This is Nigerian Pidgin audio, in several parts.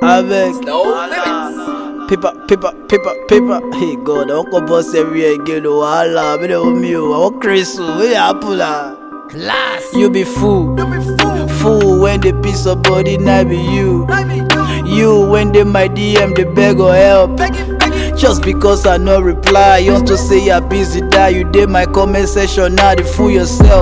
Avec. No limits. Paper, paper, paper, paper. Hey God, I won't go boss everywhere again. Oh, Allah, me the me. I want Chris. Where you apple? ah? Class. You be fool. Fool when the piece of body not be you. You when they my DM they beg or help. Just because I no reply, you want to say you're busy, die. You did my comment section, now they fool yourself.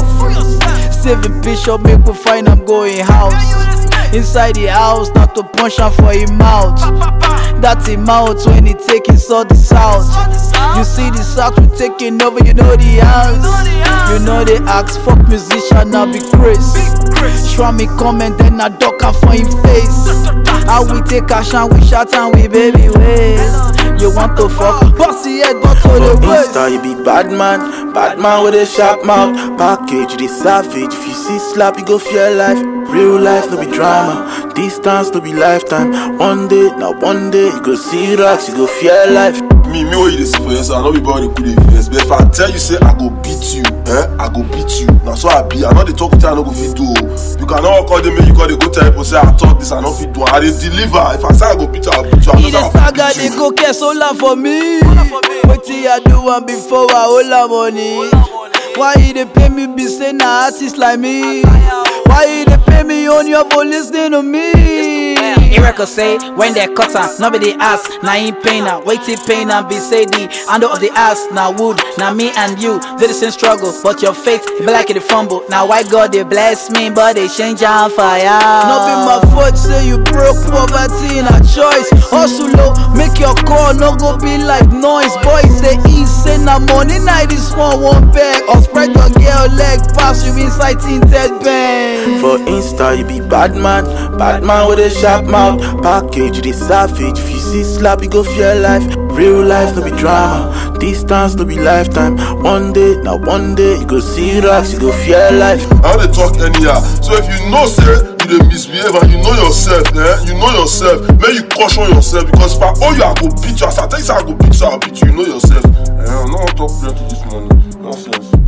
Saving picture, make we find I'm going house. Inside the house, not to punch am for him mouth. That him mouth when he taking sort this out. You see the sack we taking over, you know the house. You know they ask fuck musician, now be Chris. Show me comment, then I duck am for him face. How we take action, we shout and we baby ways. You want to fuck, bossy head, but to For the Insta, waist. you be bad man, bad man with a sharp mouth. Package, you the savage. If you see slap, you go fear life. Real life, no be drama. Distance, no be lifetime. One day, now one day, you go see rocks, you go fear life. me me what you dey see for yourself i no be body good dey vex but if i tell you say i go beat you eh i go beat you na so i be i no dey talk with you i no go fit do o you cannot call dey make you call dey go tell people say i talk this i no fit do am i dey deliver if i say i go beat you i go beat you i He no dey say i stagger, go dey beat you. go care solar for me. Wetin I do am before I hold am money. Why he dey pay me be say na artist like me? Why he dey pay me on your for lis ten to me? Erica say when they cut am, nobody ask. Now he pain am, wait till pain am be say the handle of the ass. Now wood, now me and you did the same struggle, but your faith it be like it fumble. Now why God they bless me, but they change on fire. No be my fault say you broke poverty na choice. Hustle low, make your call no go be like noise. Boys say eat say na money night this one one bag. Or spread your girl leg pass you inside tinted bang. For Insta, you be bad man, bad man with a sharp mouth. Package, you the savage. If you see slap, you go fear life. Real life, no be drama. Distance, no be lifetime. One day, now one day, you go see rocks, you go fear life. i no dey talk anyhow so if you know say you dey misbehave and you know yourself eh you know yourself make you caution yourself because if i owe you i go beat you as i tell you say i go beat you i go beat you you know yourself eh i no wan talk plenty this morning nonsense.